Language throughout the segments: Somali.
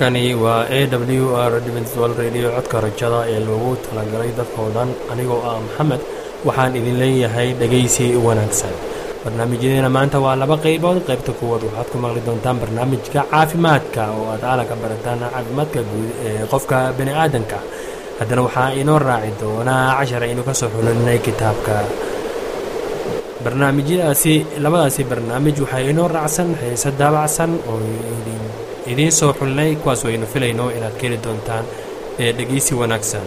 halkani waa a w r dwal radio codka rajada ee loogu talagalay dadkao dhan anigoo ah maxamed waxaan idin leeyahay dhegaysi wanaagsan barnaamijyadeena maanta waa laba qaybood qaybta kuwaad waxaad ku maqli doontaan barnaamijka caafimaadka oo aad aalanka barataan caafimaadka guud ee qofka bani aadanka haddana waxaa inoo raaci doonaa cashar aynu ka soo xulinay kitaabka barnaamijyadaasi labadaasi barnaamij waxaa inoo raacsan heese daabacsan oo idiin soo xulinay kuwaas waynu filayno inaad ka heli doontaan ee dhegeysi wanaagsan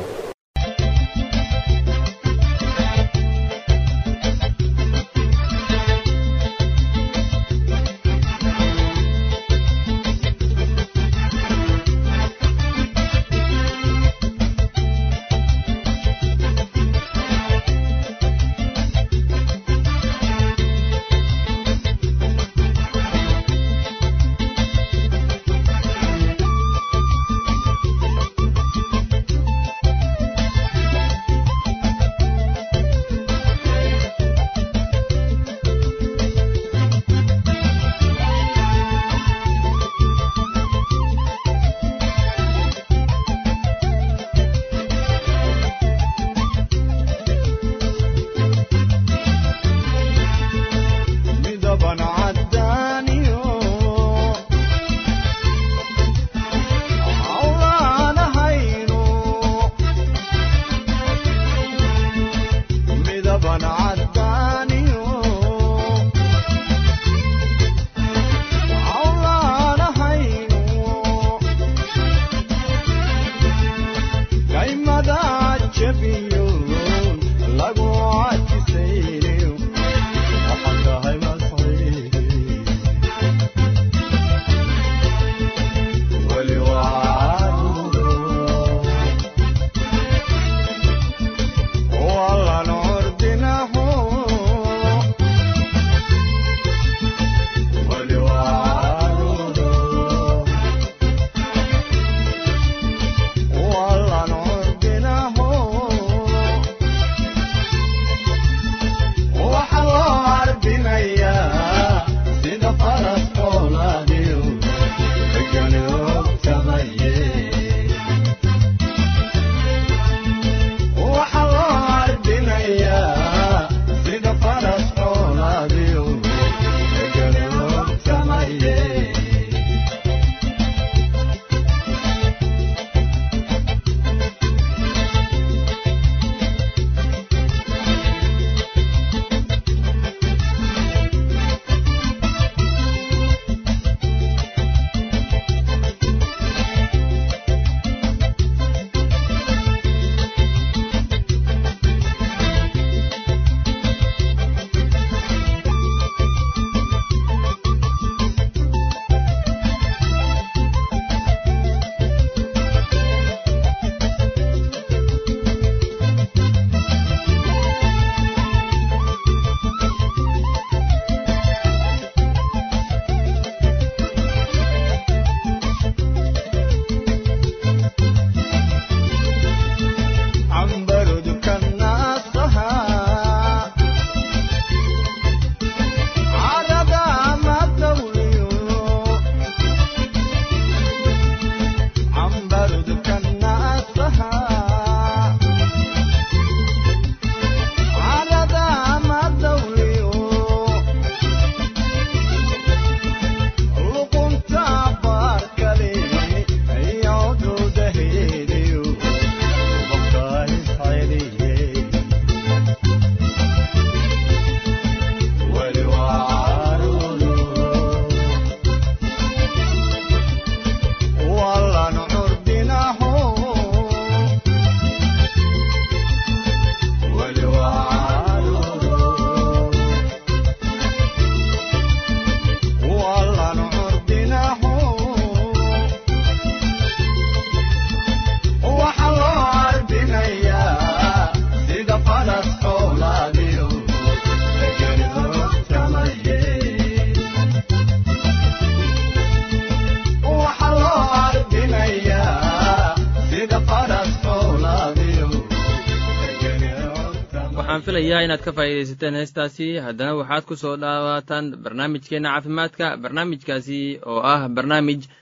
waxaan filayaa inaad ka faa'iidaysateen heestaasi haddana waxaad ku soo dhawaataan barnaamijkeenna caafimaadka barnaamijkaasi oo ah barnaamij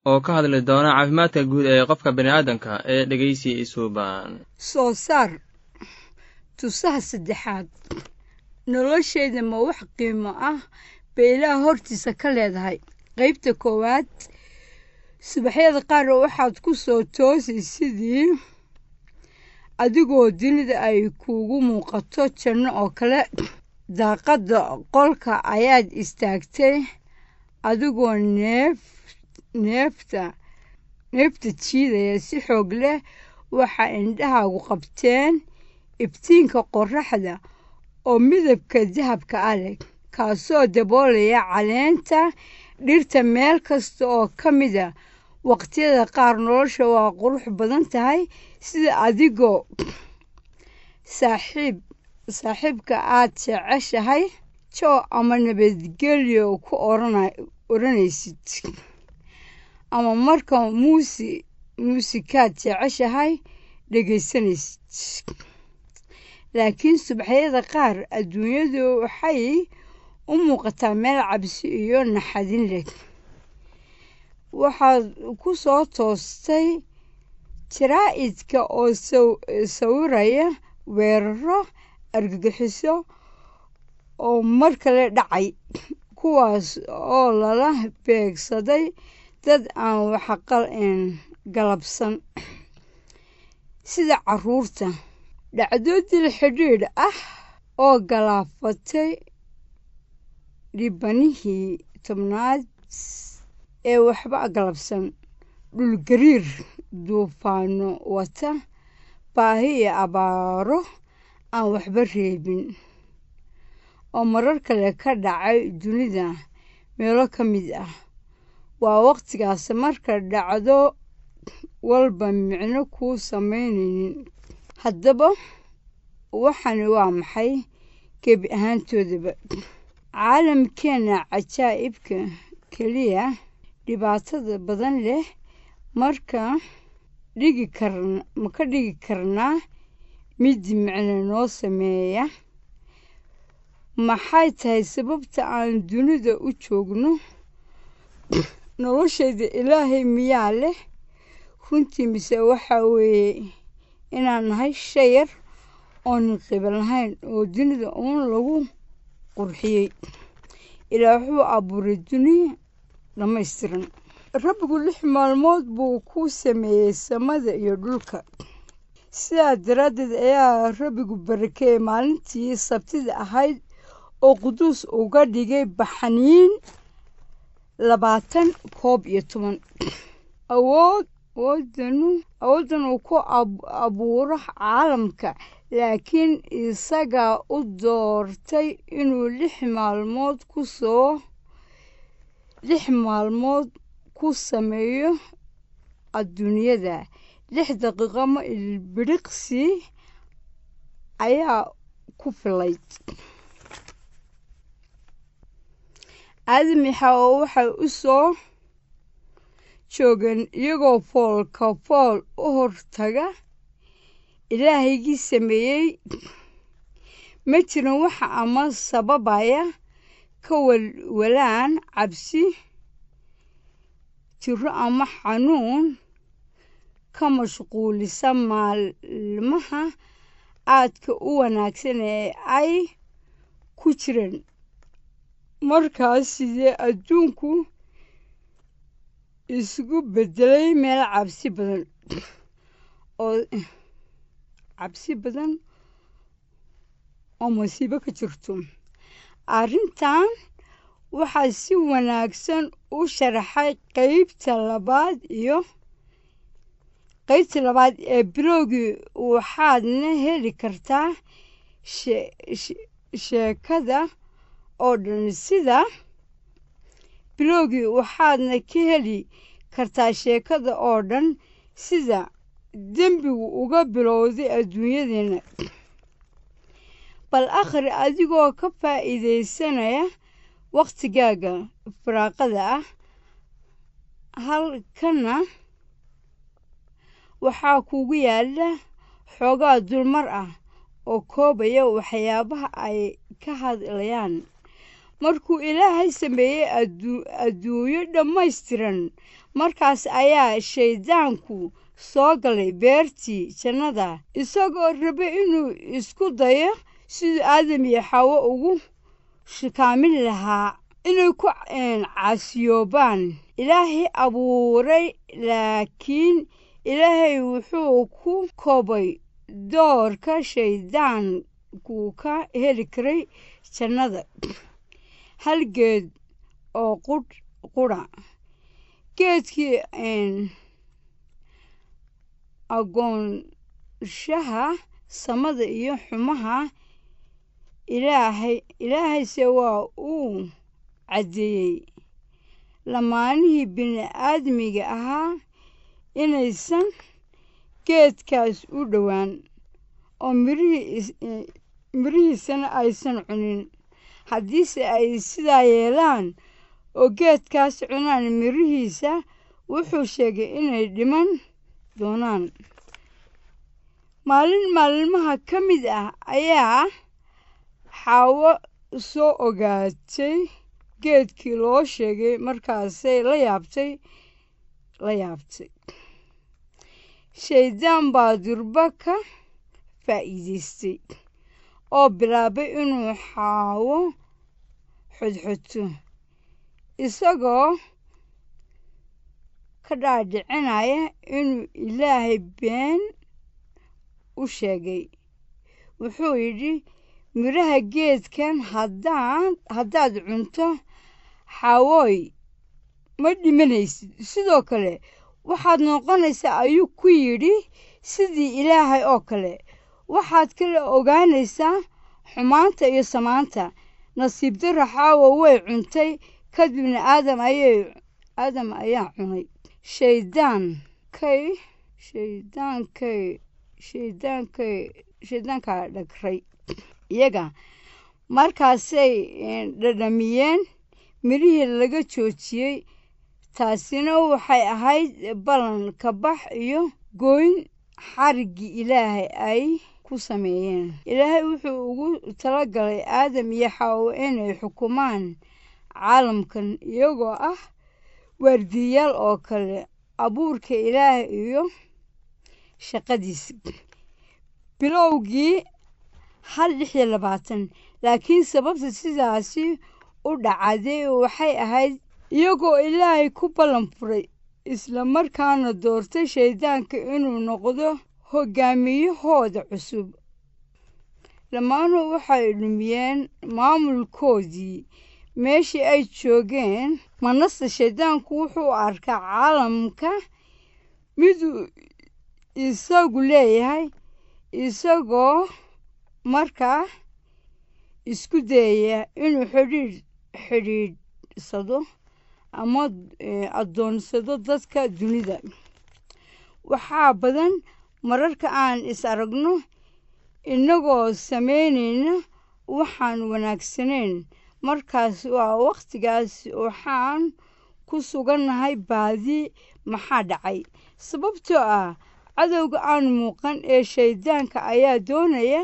oo ka hadli doona caafimaadka guud ee qofka bini'aadanka ee dhegeysi isuuban soo saar tusaha saddexaad nolosheeda ma wax qiimo ah bay ilaah hortiisa ka leedahay qaybta koowaad subaxyada qaar waxaad ku soo toosay sidii adigoo dunida ay kuugu muuqato janno oo kale daaqadda qolka ayaad istaagtay adigoo neef neefta neefta jiidaya si xoog leh waxaa indhahaagu qabteen ibtiinka qorraxda oo midabka dahabka ah leh kaasoo daboolaya caleenta dhirta meel kasta oo ka mida waqtiyada qaar nolosha waa qurux badan tahay sida adigoo saaxiib saaxiibka aad jeceshahay joo ama nabadgelyo ku odhanaysid ama marka muusi muusikaad jeceshahay dhegaysanaysid laakiin subaxyada qaar adduunyadu waxay u muuqataa meel cabsi iyo naxadin leh waxaad ku soo toostay jaraa'idka oo sawiraya weeraro argagixiso oo mar kale dhacay kuwaas oo lala beegsaday dad aan waxaqal galabsan sida caruurta dhacdo dil xidhiidh ah oo galaafatay dhibanihii tobnaad ee waxba galabsan dhulgariir duufaano wata baahi iyo abaaro aan waxba reebin oo marar kale ka dhacay dunida meelo ka mid ah waa waqtigaas marka dhacdo walba micno kuu samaynaynin haddaba waxani waa maxay gebi ahaantoodaba caalamkeenna cajaa'ibka keliya dhibaatada badan leh marka dhigi karn ma ka dhigi karnaa mid micno noo sameeya maxay tahay sababta aan dunida u joogno noloshayda ilaahay miyaa leh runtii mise waxaa weeye inaan nahay shay yar oonan qiban lahayn oo dunida uun lagu qurxiyey ilaa wuxuu abuuray duniya dhammaystiran rabbigu lix maalmood buu ku sameeyey samada iyo dhulka sidaa daraaddeed ayaa rabbigu barakeeyey maalintii sabtida ahayd oo quduus uga dhigay baxniin labaatan koob iyo toban awood awoodanu awooddan uu ku abuuro caalamka laakiin isagaa u doortay inuu lix maalmood ku soo lix maalmood ku sameeyo adduunyada lix daqiiqo ma ilbiriqsi ayaa ku filayd aadamixa oo waxay u soo joogeen iyagoo foolka fool u hortaga ilaahaygii sameeyey ma jirin waxa ama sababaya ka walwalaan cabsi jiro ama xanuun ka mashquulisa maalmaha aadka u wanaagsan ee ay ku jireen markaas sidee adduunku isugu beddelay meel cabsi badan oo cabsi badan oo masiibo ka jirto arrintan waxaa si wanaagsan u sharaxay qeybta labaad iyo qeybta labaad ee bilowgii waxaadna heli kartaa sheekada oo dhan sida bilowgii waxaadna ka heli kartaa sheekada oo dhan sida dembigu uga bilowday adduunyadeenna bal akhri adigoo ka faa'iidaysanaya wakhtigaaga firaaqada ah halkana waxaa kugu yaalla xoogaa dulmar ah oo koobaya waxyaabaha ay ka hadlayaan markuu ilaahay sameeyey adduunyo dhammaystiran markaas ayaa shayddaanku soo galay beertii jannada isagoo raba inuu isku dayo siduu aadam iyo xawo ugu shikaamin lahaa inay ku caasiyoobaan ilaahay abuuray laakiin ilaahay wuxuu ku koobay doorka shayddaanku ka heli karay jannada hal geed oo qudh qudha geedkii agoonshaha samada iyo xumaha ilaahay ilaahayse waa uu caddeeyey lamaanihii bini-aadmiga ahaa inaysan geedkaas u dhowaan oo mirihiisana aysan cunin haddiise ay sidaa yeelaan oo geedkaas cunaan mirihiisa wuxuu sheegay inay dhiman doonaan maalin maalmaha ka mid ah ayaa xaawo soo ogaatay geedkii loo sheegay markaasay la yaabtay la yaabtay shayddaan baa durba ka faa'iidaystay oo bilaabay inuu xaawo xodxoto isagoo ka dhaadhicinaya inuu ilaahay been u sheegay wuxuu yidhi midhaha geedkan haddaan haddaad cunto xawooy ma dhimanaysid sidoo kale waxaad noqonaysaa ayuu ku yidhi sidii ilaahay oo kale waxaad kala ogaanaysaa xumaanta iyo samaanta nasiib darra xaawo way cuntay kadibna aadam ayay aadam ayaa cunay shayddaankay shayddaankay shayddaankay shayddaankaa dhagray iyaga markaasay dhadhamiyeen midhihii laga joojiyey taasina waxay ahayd ballan kabax iyo gooyn xariggii ilaahay ay ku sameeyeen ilaahay wuxuu ugu talagalay aadam iyo xaawo inay xukumaan caalamkan iyagoo ah waardiyayaal oo kale abuurka ilaahay iyo shaqadiisa bilowgii hal lix iyo labaatan laakiin sababta sidaasi u dhacday waxay ahayd iyagoo ilaahay ku ballan furay isla markaana doortay shayddaanka inuu noqdo hoggaamiyahooda cusub dhammaanuu waxay dhumiyeen maamulkoodii meeshii ay joogeen manase shayddaanku wuxuu arkaa caalamka miduu isagu leeyahay isagoo markaa isku dayaya inuu xidhiidh xidhiidhsado ama addoonsado dadka dunida waxaa badan mararka aan is aragno innagoo samaynayna waxaan wanaagsanayn markaas waa wakhtigaas waxaan ku sugannahay baadi maxaa dhacay sababtoo ah cadowga aan muuqan ee shayddaanka ayaa doonaya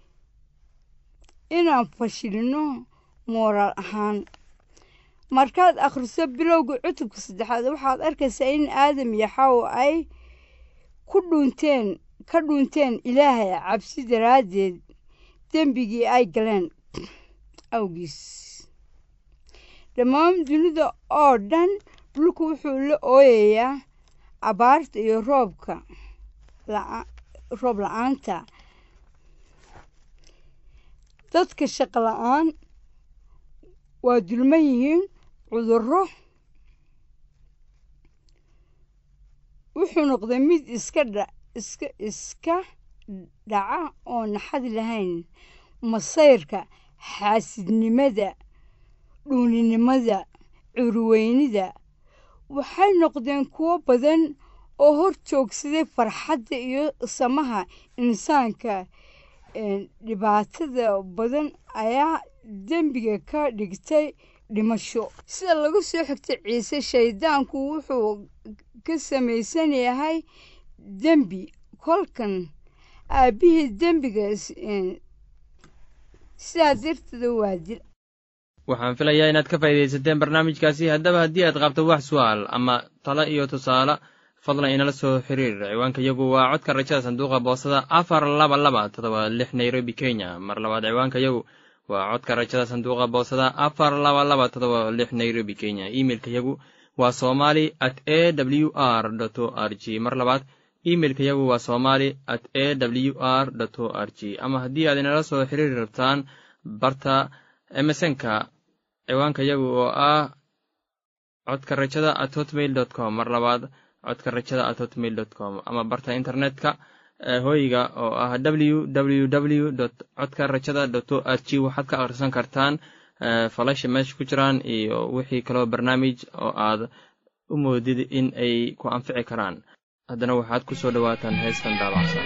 inaan fashilino mooraal ahaan markaad akhriso bilowga cutubka saddexaad waxaad arkaysaa in aadam iyo xawo ay ku dhuunteen ka dhuunteen ilaahay cabsi daraaddeed dembigii ay galeen awgiis dhammaan dunida oo dhan dhulku wuxuu la ooyayaa abaarta iyo roobka roob la-aanta dadka shaqo la-aan waa dulman yihiin cudurro wuxuu noqday mid iska dha iska iska dhaca oo naxad lahayn masayrka xaasidnimada dhuuninimada curweynida waxay noqdeen kuwo badan oo hor joogsaday farxadda iyo samaha insaanka dhibaatada badan ayaa dembiga ka dhigtay dhimasho sida laga soo xigtay ciise shayddaanku wuxuu ka samaysan yahay dembi kolkan aabbihii dembiga sidaa darteeda waa dil waxaan filayaa inaad ka faa'iidaysateen barnaamijkaasi haddaba haddii aad qabto wax su'aal ama talo iyo tusaale fadlan inala soo xiriir ciwaanka yagu waa codka rajada sanduuqa boosada afar laba laba todoba lix nairobi kenya mar labaad ciwaanka yagu waa codka rajada sanduuqa boosada afar laba laba todoba lix nairobi kenya imeilka yagu waa somali at a w r o r g mar labaad imeilka yagu waa somali at a w r o r g ama haddii aad inala soo xiriiri rabtaan barta emesonka ciwaanka yagu oo ah codka rajada at hotmail dot com mar labaad codka rajada at hotmail dot com ama barta internetka hooyiga oo ah w w w dot codka rajada dot o r g waxaad ka akhrisan kartaan falasha meesha ku jiraan iyo wixii kaloo barnaamij oo aad u moodid in ay ku anfici karaan haddana waxaad ku soo dhowaataan heestan daabacsan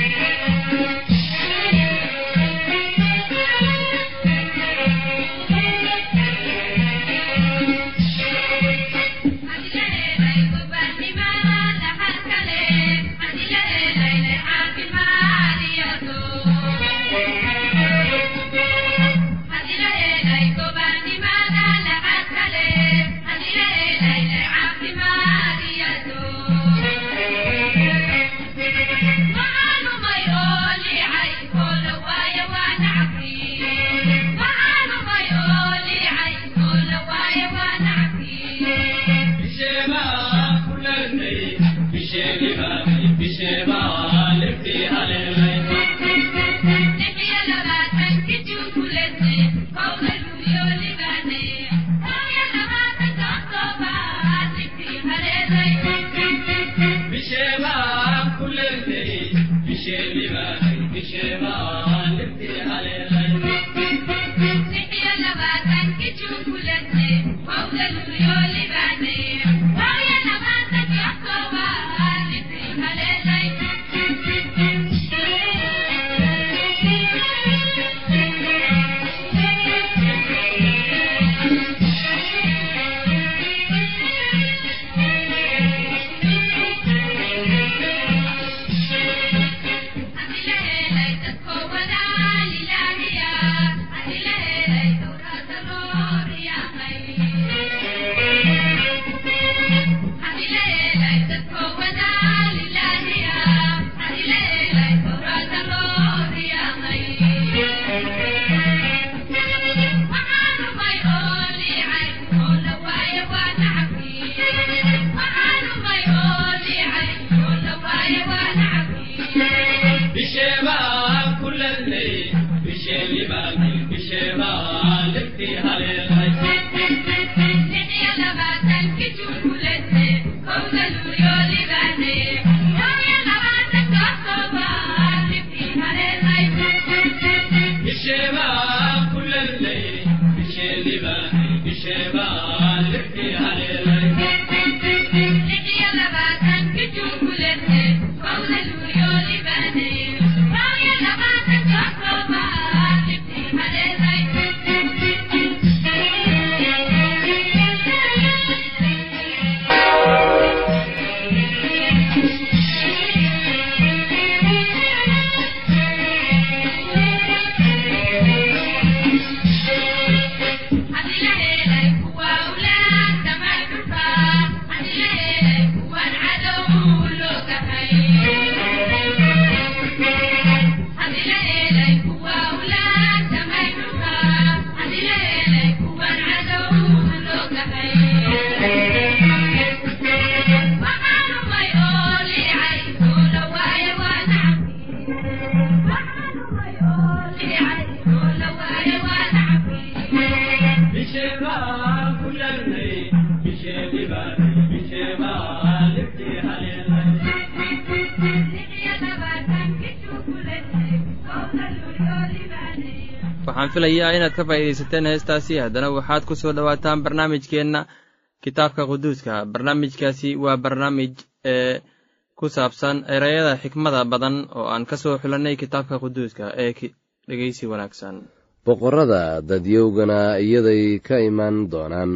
waxaan filayaa inaad ka faa'iidaysateen heestaasi haddana waxaad ku soo dhowaataan barnaamijkeenna kitaabka quduuska barnaamijkaasi waa barnaamij ee ku saabsan ereyada xikmada badan oo aan ka soo xulannay kitaabka quduuska ee dhegeysi wanaagsan boqorrada dadyowgana iyaday ka imaan doonaan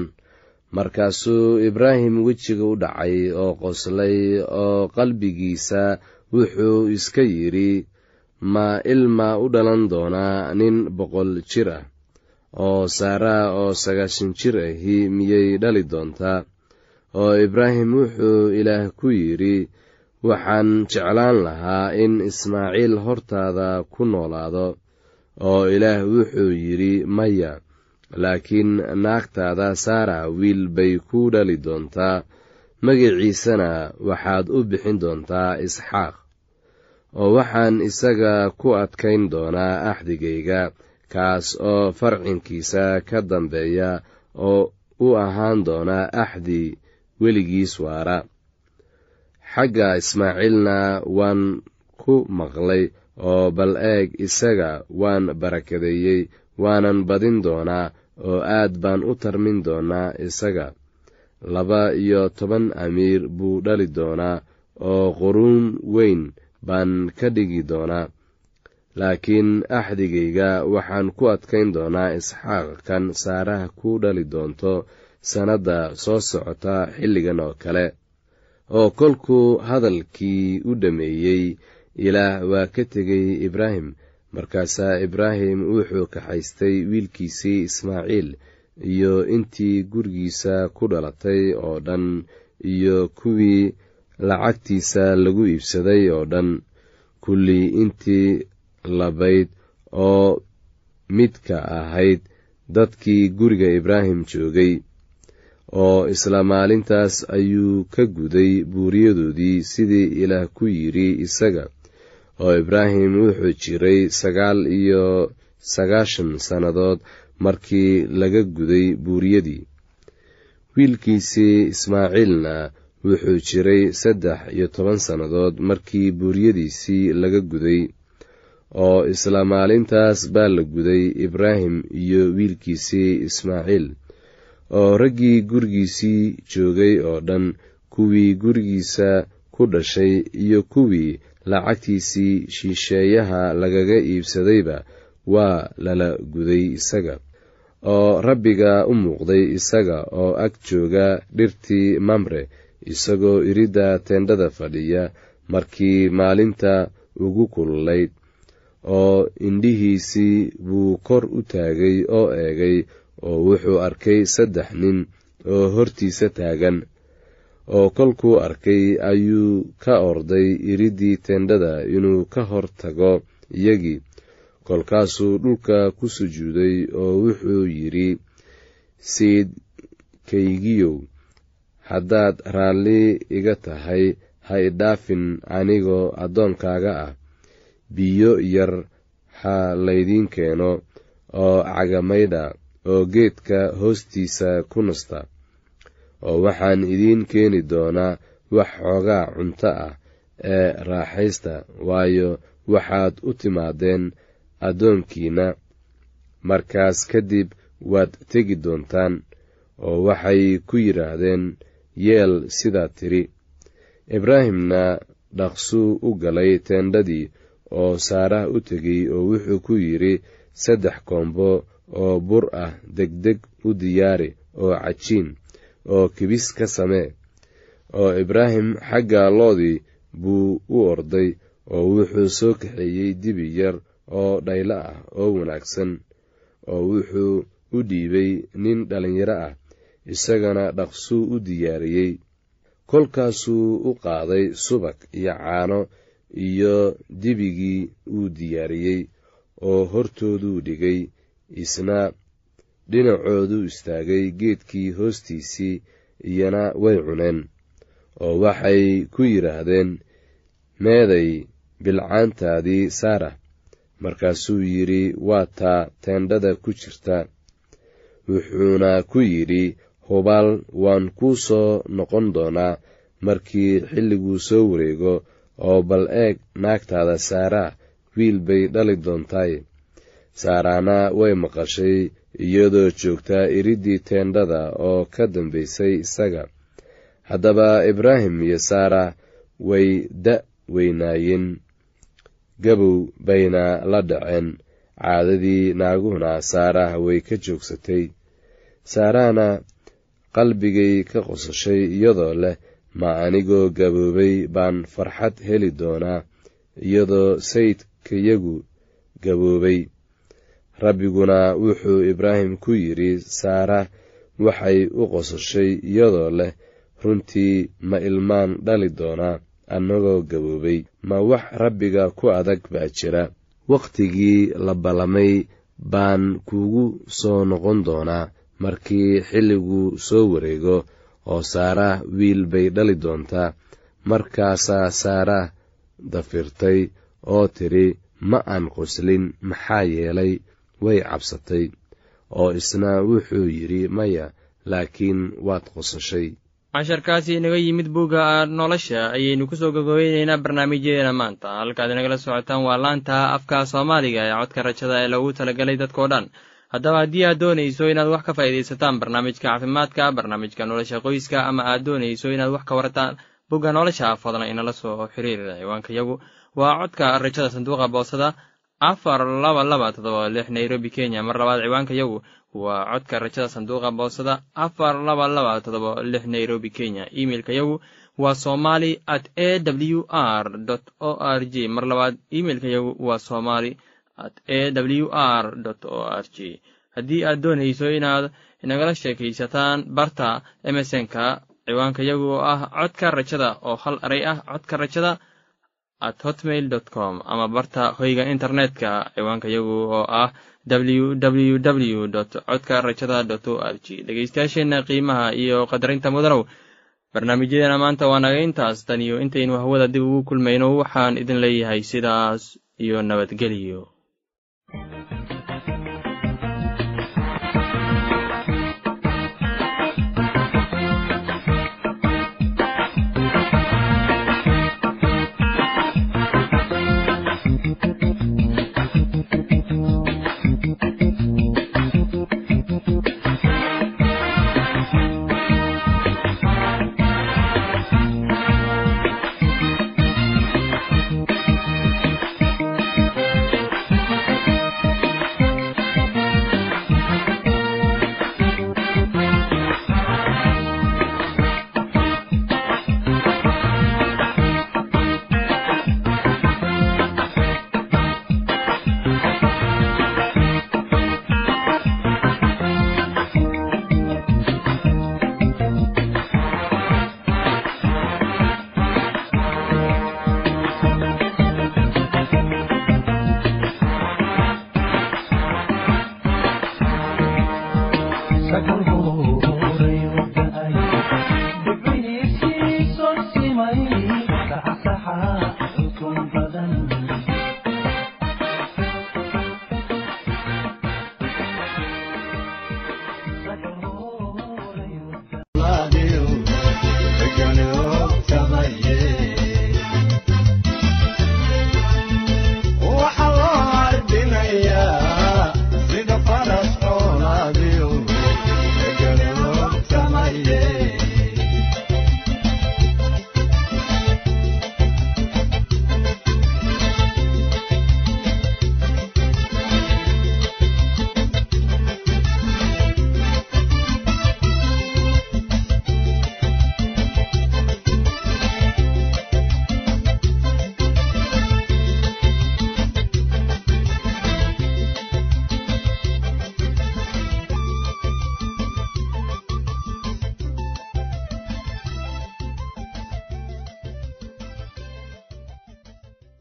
markaasuu ibraahim wejiga u dhacay oo qoslay oo qalbigiisa wuxuu iska yidhi ma ilma u dhalan doonaa nin boqol jir ah oo saaraa oo sagaashan jir ahi miyay dhali doontaa oo ibraahim wuxuu ilaah ku yidhi waxaan jeclaan lahaa in ismaaciil hortaada ku noolaado oo ilaah wuxuu yidhi maya laakiin naagtaada saara wiil bay ku dhali doontaa magaciisana waxaad u bixin doontaa isxaaq oo waxaan isaga ku adkayn doonaa axdigayga kaas oo farcinkiisa ka dambeeya oo u ahaan doona axdi weligiis waara xagga ismaaciilna waan ku maqlay oo bal eeg isaga waan barakadeeyey waanan badin doonaa oo aad baan u tarmin doonaa isaga laba iyo toban amiir buu dhali doonaa oo quruun weyn baan ka dhigi doonaa laakiin axdigayga waxaan ku adkayn doonaa isxaaq kan saaraha ku dhali doonto sannadda soo socota xilligan oo kale oo kolkuu hadalkii u dhammeeyey ilaah waa ka tegay ibraahim markaasaa ibraahim wuxuu kaxaystay wiilkiisii ismaaciil iyo intii gurigiisa ku dhalatay oo dhan iyo kuwii lacagtiisa lagu iibsaday oo dhan kullii intii labayd oo midka ahayd dadkii guriga ibraahim joogay oo isla maalintaas ayuu ka guday buuriyadoodii sidii ilaah ku yidhi isaga oo ibraahim wuxuu jiray sagaal iyo sagaashan sannadood markii laga guday buuriyadii wiilkiisii ismaaciilna wuxuu jiray saddex iyo toban sannadood markii buuriyadiisii laga guday oo isla maalintaas baa la guday ibraahim iyo wiilkiisii ismaaciil oo raggii gurigiisii joogay oo dhan kuwii gurigiisa ku dhashay iyo kuwii lacagtiisii shisheeyaha lagaga iibsadayba waa lala guday isaga oo rabbiga u muuqday isaga oo ag jooga dhirtii mamre isagoo iridda teendhada fadhiya markii maalinta ugu kululayd oo indhihiisii buu kor u taagay oo eegay oo wuxuu arkay saddex nin oo hortiisa taagan oo kolkuu arkay ayuu ka orday iriddii teendhada inuu ka hor tago iyagii kolkaasuu dhulka ku sujuuday oo wuxuu yidhi siidkaygiyow haddaad raalli iga tahay ha idhaafin anigoo addoonkaaga ah biyo yar ha laydiin keeno oo cagamaydha oo geedka hoostiisa ku nasta oo waxaan idiin keeni doonaa wax xoogaa cunto ah ee raaxaysta waayo waxaad u timaadeen addoonkiina markaas kadib waad tegi doontaan oo waxay ku yidhaahdeen yeel sidaa tiri ibraahimna dhaqsuu u galay teendhadii oo saarah u tegey oo wuxuu ku yidhi saddex koombo oo bur ah degdeg u diyaari oo cajiin oo kibis ka samee oo ibraahim xagga loodii buu u orday oo wuxuu soo kaxeeyey dibi yar oo dhaylo ah oo wanaagsan oo wuxuu u dhiibay nin dhallinyaro ah isagana dhaqsuu u diyaariyey kolkaasuu u qaaday subag iyo caano iyo dibigii uu diyaariyey oo hortooduu dhigay isna dhinacooduu istaagay geedkii hoostiisii iyana way cuneen oo waxay ku yidhaahdeen meeday bilcaantaadii saara markaasuu yidhi waa taa teendhada ku jirta wuxuuna ku yidhi hubaal waan kuu soo noqon doonaa markii xilliguu soo wareego oo bal eeg naagtaada saaraa wiil bay dhali doontaay saaraana way maqashay iyadoo joogtaa iriddii teendhada oo ka dambaysay isaga haddaba ibraahim iyo saara way da' weynaayeen gabow bayna la dhaceen caadadii naaguhuna saarah way ka joogsatay saarahna qalbigay ka qosashay iyadoo leh ma anigoo gaboobay baan farxad heli doonaa iyadoo sayidkayagu gaboobay rabbiguna wuxuu ibraahim ku yidhi saara waxay u qosashay iyadoo leh runtii ma ilmaan dhali doonaa annagoo gaboobay ma wax rabbiga ku adag baa jira wakhtigii la ballamay baan kugu soo noqon doonaa markii xilligu soo wareego oo saara wiil bay dhali doontaa markaasaa saara dafirtay oo tidhi ma aan qoslin maxaa yeelay way cabsatay oo isna wuxuu yidhi maya laakiin waad qosashay casharkaasi inaga yimid bugga nolosha ayaynu kusoo gogobeyneynaa barnaamijyadeena maanta halkaad inagala socotaan waa laanta afka soomaaliga ee codka rajada ee loogu talagalay dadkao dhan haddaba haddii aad doonayso inaad wax ka faa'iidaysataan barnaamijka caafimaadka barnaamijka nolosha qoyska ama aad doonayso inaad wax ka warataan bugga nolosha fadlan inala soo xiriir ciwaanka yagu waa codka rajada sanduuqa boosada afar laba laba todoba lix nairobi kenya mar labaad ciwaanka yagu waa codka rajada sanduuqa boosada afar laba laba todoba lix nairobi kenya imeilka yagu waa somali at a w r o r j mar labaad imeilka yagu waa somali at a w r o r j haddii aad doonayso inaad inagala sheekaysataan barta emesonka ciwaanka yagu oo ah codka rajada oo hal eray ah codka rajada at hotmail dot com ama barta hoyga internetka ciwaanka yagu oo ah w w w dot codka rajada dot o r g dhegeystayaasheenna qiimaha iyo qadarinta mudanow barnaamijyadeena maanta waa naga intaas tan iyo intaynu hawada dib ugu kulmayno waxaan idin leeyahay sidaas iyo nabadgelyo Saxaxa xukun badan